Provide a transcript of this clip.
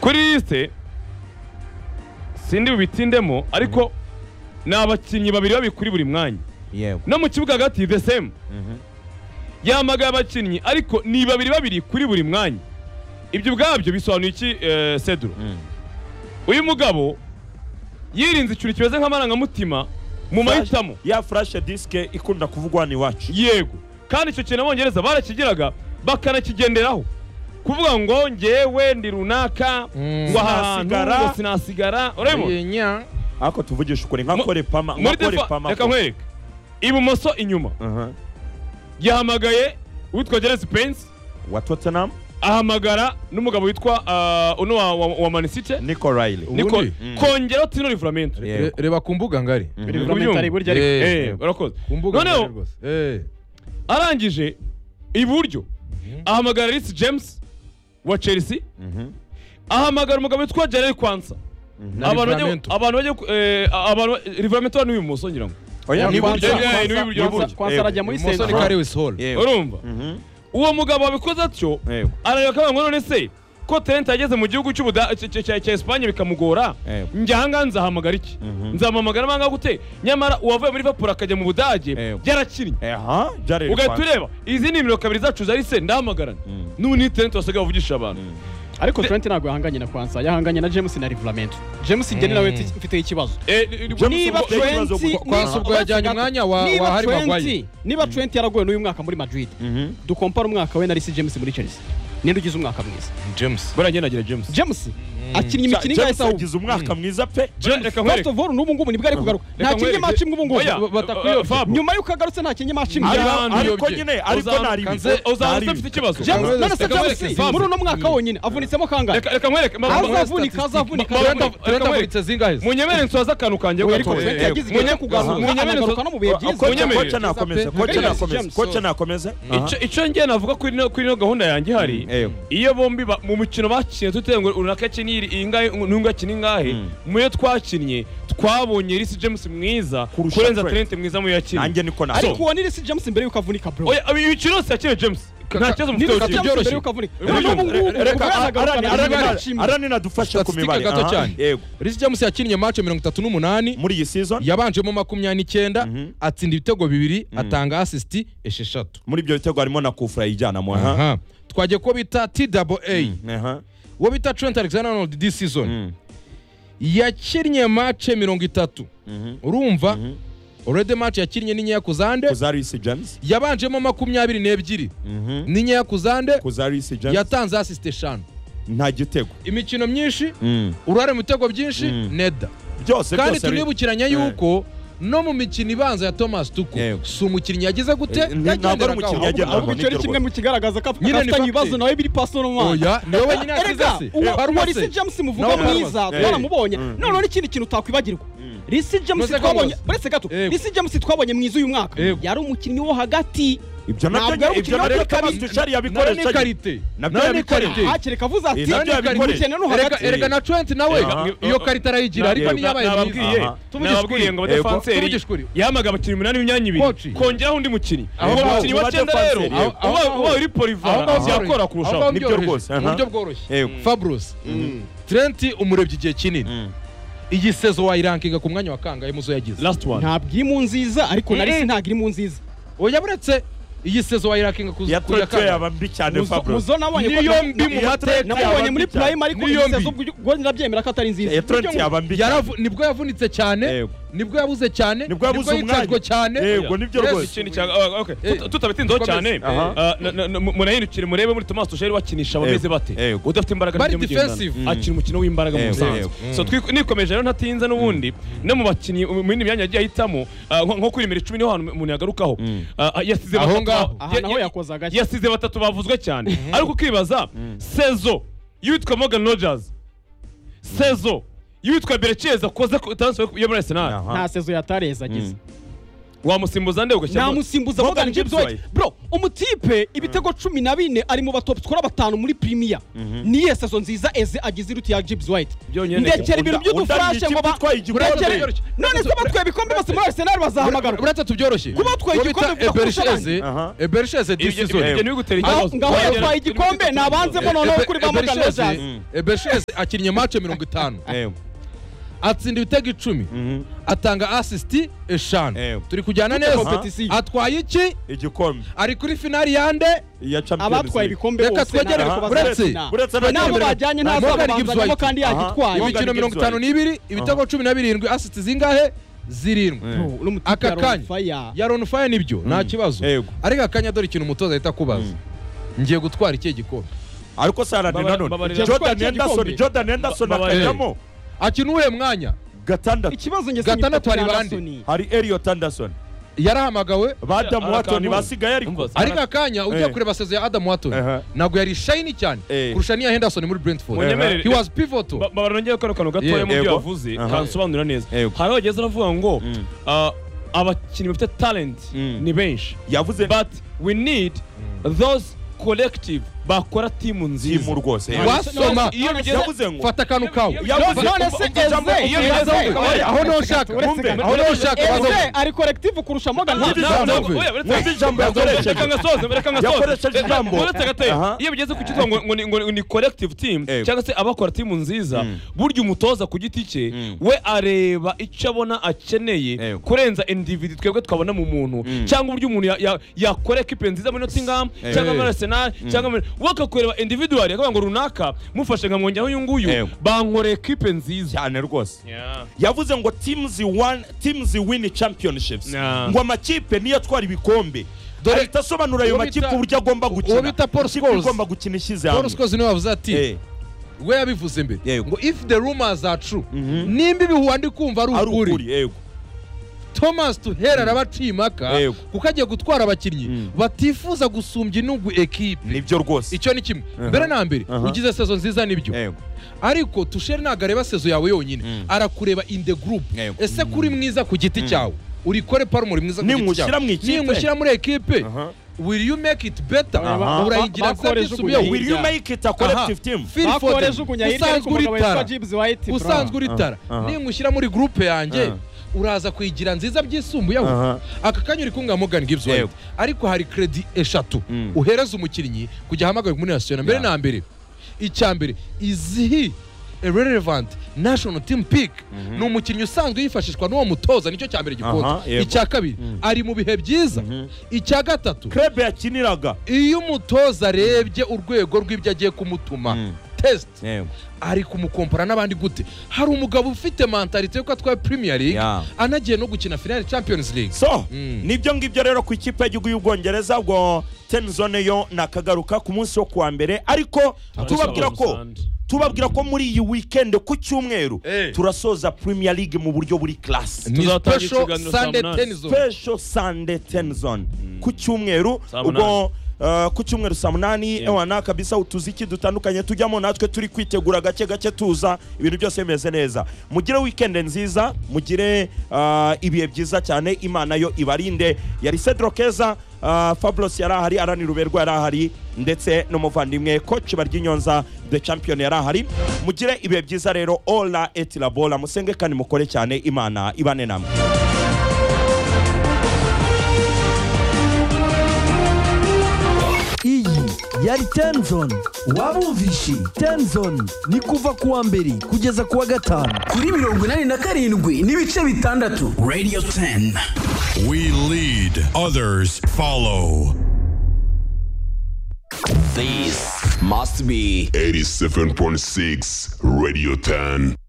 kuri lisite sindi bubitindemo ariko ni abakinnyi babiri babikuri buri mwanya yego no mu kibuga hagati the same yamagaye abakinnyi ariko ni babiri babiri kuri buri mwanya ibyo ubwabyo bisobanuye iki eh, seduro uyu mugabo yirinze ikintu kimeze nk'amarangamutima mu mahitamo ya furashe disike ikunda kuvugwa hano iwacu yego kandi icyo kintu abongereza barakigeraga bakanakigenderaho kuvuga ngo ngewe ndi runaka Mm. ngo aha hantu Sinasigara. ngo sinasigara urabona Yenya. ariko tuvugishe ukuri nka Mu- kore pama nka muri kore telefone pama reka nkwereke ibumoso inyuma Aha. yahamagaye uwitwa geresi pensi wa tottenham ahamagara n'umugabo witwa ah, uno wa, wa, wa manisite nico riley Ubundi? niko Mm. kongeraho tino rivuramento Re- Re- Reba ku mbuga ngari. Mhm. Buramentari burya ariko Eh, Eh, eh, urakoze Ku mbuga ngari noneho rwose. Eh. arangije iburyo ahamagara risi james wa chelsea Mhm. ahamagara umugabo witwa gerard kwanza Na abantu bajya Livramento. abantu bajya ku- eh, abantu rivuramento ni ibumoso ngira ngo oya Ni ni iburyo, buryo eh, ni iburyo, ni iburyo. kwanza arajya muri Ibumoso ni senta Kariwis Hall. urumva uwo mugabo wabikoze atyo Yego. arareba akavuga ngo none se ko talent yageze mu gihugu cy'ubuda cya- cya cya Espagne bikamugora Yego. njye ahangaha nzahamagara iki nzamuhamagara banga gute nyamara uwavuye muri Liverpool akajya mu Budage Yego. yarakinnye aha jared ugahita Kwanza. ureba izi ni nimero kabiri zacu zari se ndahamagarana n'ubu ni talent wasigaye bavugisha abantu ariko Trent ntabwo yahanganye na kwanza yahanganye na James na Livramento James njye ni nawe mfite- mfite ikibazo Eh, ni- ni- James niba ubwo- Trent- ikibazo Trent- gusa. Kwanza niba- ubwo yajyanye umwanya wa- niba wa Harry Trent- Maguire. niba Trent yaragowe n'uyu mwaka muri Madrid Mhm. dukompara umwaka we na Reece James muri Chelsea ninde ugize umwaka mwiza James. buriya njye nagira James James akinnye Ja- imikino ingahe James se ahubwo yagize umwaka mwiza pe Je- reka First nkwereke of all n'ubu ngubu nibwo ari kugaruka nta Reka kinye nkwereke. match imwe ubu ngubu Oya, Batakuyobya. eh, Fab. nyuma y'uko agarutse nta kinye match imwe Ari- Ariko- abantu ariko biyobye. nyine ariko Uzamuka nari nze- uzanze mfite ikibazo James Reka none se nkwereke. James Fab. muri uno mwaka wonyine avunitsemo kangahe reka reka nkwereke ma- ma- Azavunika, Reka nkwereke. azavunika. Ma- ma- Reka- Trent reka- amuritse zingahe se? munyemere nsoza akantu kanjye ariko gato. Trent Eh, yagize igihe cyo munyeme- kugaruka munyemere nso- anagaruka no mu bihe byiza Kocha- Unyemerere. kocha nakomeza James, koca James, nakomeza James, koca so- nakomeza icyo icyo njye navuga kuri ino kuri ino gahunda yanjye ihari Mm, yego. iyo bombi ba- mu mukino bakinnye tutewe ngo runaka akina iyi- iyi ngahe n'ungu akina ingahe Mm. mu yo twakinnye twabonye Rhys James mwiza Kurusha kurenza Trent. Trent mwiza mu yo yakina nanjye niko Ariko- nawe ariko uwo ni Reece James mbere y'uko avunika bro oya ibi bikino yose yakina James nta kibazo ni mufite Reece ukinnye. James mbere byoroshye. y'uko avunika Reka- n'ubu ngubu reka- ubwo yanagaruka arani nta arani kinye na- match imwe. arani nadufashe ku Statistika mibare gato aha, cyane. yego Reece James yakinnye match mirongo itatu n'umunani muri iyi season yabanjemo makumyabiri n'icyenda Mhm. atsinda ibitego bibiri atanga asisiti esheshatu muri ibyo bitego harimo na kufura yijyanamo aha Aha. twagiye kuwo bita twa aha uwo bita trent alexander arnold this season Mm. yakinnye mace mirongo itatu Mhm. urumva Mhm. orede mace yakinnye ni nkeya ku zande kuza Reece James yabanjemo makumyabiri n'ebyiri Mhm. ni nkeya ku zande kuza Reece James yatanze asisite eshanu nta gitego imikino myinshi Mm. uruhare mu bitego byinshi Mm. neda byose kandi byose Re- tunibukiranya Eh. yuko no mu mikino ibanza ya thomas tuku Yego. si umukinnyi yagize gute Eh, ntabwo ari umukinnyi yagenderagaho yagenderagaho. ahubwo ahubwo icyo ari Nibyo kimwe mu kigaragaza ko Nyine ni afitanye fact. ibibazo nawe biri paso no mwanya oya niwe wenyine yakize Erega, se uwo- Baruma uwo se? Reece James muvuga Nawe baruma. mwiza Eh. twaramubonye Mm. noneho n'ikindi kintu takwibagirwa Reece James Uretse ko twabonye muzi. uretse gato Yego. Reece James twabonye mwiza uyu mwaka Yego. yari umukinnyi wo hagati ibyo nabyo Ntabwo ari ibyo umukino nabyo w'Afurika Thomas bi- Tuchel nawe ni yabikoresha karite Nabyo nawe ni yabikoreye. karite hakiri kavuze ati Eh, nabyo yabikoreye. umukene no Erega- hagati erega na trent nawe Aha. iyo karita arayigira ariko niyo abaye nababwiye mwiza Aha. nababwiye ngo Yego. abadefanseri Tuvugishe ukuri. yahamaga abakinnyi umunani b'imyanya Koci. ibiri kongeraho undi mukinnyi Aho uwo ngaho mukinnyi wa cyenda abadefanseri. rero Aho- aho ubaye ngaho- ubaye uri Aho polivara ngaho yakora byoroheje. kurushaho Aho ngaho Nibyo byoroheje. rwose, mu aha. buryo bworoshye yego fabros trent umurebye igihe kinini Mm. iyi sezo wayirankinga ku mwanya wa kangahe muzo yagize last one ntabwo iri mu nziza ariko na Reece ntabwo iri mu nziza oya buretse iyi sezo wayirankinga ku ya ku ya Tuchel kangahe yaba mbi cyane Muzo- Fabro muzo nabonye Ni yombi mu mateka nabonye yaba muri mbi cyane. prime ariko Ni izi yombi. zo ubwo ndabyemera ko atari nziza ya Trent yaba mbi cyane Yaravu- nibwo yavunitse cyane Yego. nibwo yabuze cyane nibwo yabuze yitabwo umwanya cyane yego nibyo Yes, rwose ikindi cya ah, okay. Eh, Tut- tutabitinzeho dukomeze. cyane Aha. ah, na- na- na- mu- munahindukire murebe muri Thomas Tuchel wakinisha abameze Yego. bate Yego. udafite imbaraga Bari ntijya mugendana. defensive. Mm. akina umukino w'imbaraga mu Yego. busanzwe Yego. so twi- nikomeje rero ntatinze n'ubundi no mu bakinnyi mu yindi myanya yagiye ahitamo ah, nko nko kuri nimero icumi niho hantu umuntu yagarukaho Ah, ah, yasize Aho batatu- ngaho. ya- aha naho ya- yakoze agashya yasize batatu bavuzwe cyane ariko ukibaza sezo y'uwitwa Morgan Rogers sezo y'uwitwa Berechiez akoze ku- transfer yo muri Arsenal Aha. nta sezo yatareza agize wamusimbuza nde ugashyiramo namusimbuza Morgan Morgan James James White White. bro umutipe ibitego cumi na bine ari mu batop skora batanu muri premier niye sezo nziza eze agize iruti ya James White Byonyine. ndekera ibintu Unda- by'udufurashe unda ngo ikipe ba itwaye igikombe. ndekere- none se batwaye ibikombe bose muri Arsenal bazahamagarwa uretse tubyoroshye Kuba batwaye Uwo bita igikombe bivuga Eberishe kurusha Eze, abandi. Eberishe Eze Ibyo- this ibyo- season. ibyo ntibigutere Aho- ikibazo. ngaho Wagera- yatwaye igikombe ni abanzemo noneho Ebe- kuri ba Morgan Eberishe Eze- Rogers Eberishe Eze akiriye mace mirongo itanu atsinda ibitego icumi atanga asisiti eshanu Eh. turi kujyana neza competition. atwaye iki igikombe ari kuri finali yande iya champions abatwaye League. ibikombe Reka bose twegere ntabwo ku- bazakina. uretse- uretse Twe n'abo abagendera- bajyanye Nta ntazo Morgan Gibbs babanzanyemo White. kandi Aha. yagitwaye Morgan imikino Gibbs mirongo itanu White. n'ibiri ibitego cumi na birindwi asisiti zingahe zirindwi Eh. Bro, uriya mutipe Aka yari on kanya. fire. yaron faye nibyo nta kibazo Yego. ariko akanya dore ikintu umutoza ahita akubaza ngiye gutwara ikihe gikombe ariko sarane Baba- nanone babarira- jordan Babarira- henderson Babarira- jordan henderson Babarira- akajyamo akina uwuhe mwanya gatandatu ikibazo njye Gatandatu hari bande. hari elliot anderson yarahamagawe ba adam Ara- watoni Akamura. basigaye ariko Umva, ariko akanya ugiye Eh. kureba sezo ya adamu watoni Aha. ntabwo yari shayini cyane Eh. kurusha n'iya henderson muri brentford Munyemerere. he was pivotal Ba- ba- barongeye kano kantu gatoya Yego. mu byo Yego. yavuze Aha. kansobanura neza Yego. hari aho bageze aravuga ngo Mm. ah, abakinnyi bafite talent Mm. ni benshi yavuze but we need those collective bakora timu timu nziza rwose wasoma iyo bigeze yavuze ngo fata akantu kawe yavuze none ngo- se ngo jambo- Eze- iyo Eze- bigeze Eze- Oya, aho niho ushaka Wumve, aho niho ushaka baza Eze ari collective kurusha Morgan Na- James. na- Jambo. na- oya, uretse- Wumve ijambo yakoresheje. Reka ngasoze, reka ngasoze. Yakoresheje Reka- ijambo. uretse gateye. Aha. iyo bigeze ku cyitwa ngo- ngo ni- ngo ni- ni collective team Yego. cyangwa se abakora timu nziza Mm. burya umutoza ku giti cye Mm. we areba icyo abona akeneye Yego. kurenza individu twebwe twabona mu muntu Mm. cyangwa uburyo umuntu ya- ya- yakora ekipe nziza muri Nottingham Yego. cyangwa muri Arsenal cyangwa muri we akakureba individual akavuga ngo runaka mufashe nkamwongeraho uyu nguyu Yego. bankore ekipe nziza cyane rwose yavuze ngo teams won teams win championships Yeah. ngo amakipe niyo atwara ibikombe Dore- ahita asobanura ayo uwo makipe bita- uburyo agomba uwo gukina bita Paul Ikipe Scholes. igomba gukina ishyize paul hamwe scholes niwe wavuze ati Eh, we yabivuze mbere Yego. ngo if the rumors are true nimba ibihuha ndi kumva ari ari ukuri ukuri yego thomas tuhera araba aciye impaka Yego. kuko agiye gutwara abakinnyi Mm. batifuza gusumbya inungu ekipe nibyo rwose icyo ni kimwe Aha. mbere na mbere Aha. ugize sezo nziza nibyo yego ariko tushere ntabwo areba sezo yawe yonyine Mm. arakureba in the group Yego. ese kuri mwiza ku giti cyawe urikore parume muri mwiza ku giti Nimushyira cyawe mu ikipe. nimushyira muri ekipe Aha. will you make it better Aha. urayigira Bakoreje nzabisubiyeho ubuyobozi. will you make it a collective team Phil Foden, bakorejugunya hirya ariko usanzwe umugabo witwa uritara James White bro. usanzwe uritara aha. nimushyira muri gurupe yanjye Aha. uraza kuyigira nziza byisumbuyeho Aha. aka kanya uri kumwe Morgan Gibbs White Yego. ariko hari kredi eshatu Mm. uhereza umukinnyi kujya ahamagawe muri nasiyona mbere Yeah. na mbere icya mbere izihi relevant national team pick ni umukinnyi usanzwe yifashishwa n'uwo mutoza nicyo cya mbere gikunda Aha, yego. icya kabiri ari mu bihe byiza icya gatatu club yakiniraga iyo umutoza arebye urwego rw'ibyo agiye kumutuma Mm. test yego ari kumukompara n'abandi gute hari umugabo ufite mentalite yuko atwaye premier league Yeah. anagiye no gukina finale champions league so Mm. nibyo ngibyo rero ku ikipe y'igihugu y'ubwongereza ubwo temizone yo nakagaruka ku munsi wo kuwa mbere ariko tubabwira ko tubabwira ko muri iyi weekend ku cyumweru Eh. turasoza premier league mu buryo buri class ni Tuzatangira special ikiganiro saa sunday munani. ten zone special sunday ten zone ku cyumweru Saa ubwo uh, ku cyumweru saa munani ewana kabisa utuziki dutandukanye tujyamo natwe turi kwitegura gake gake tuza ibintu byose bimeze neza mugire weekend nziza mugire uh, ibihe byiza cyane imana yo ibarinde yari cedro keza uh, fabulos yari ahari arani ruberwa yari ahari ndetse n'umuvandimwe koci baryinyonza the champion yari ahari mugire ibihe byiza rero ola etirabola musenge kandi mukore cyane imana ibane namwe iyi yari tenzoni waba uwumvishe tenzoni ni kuva ku wa mbere kugeza ku wa gatanu kuri mirongo inani na karindwi n'ibice bitandatu radio 10 10. We lead, others follow. this must be 87.6 Radio 10.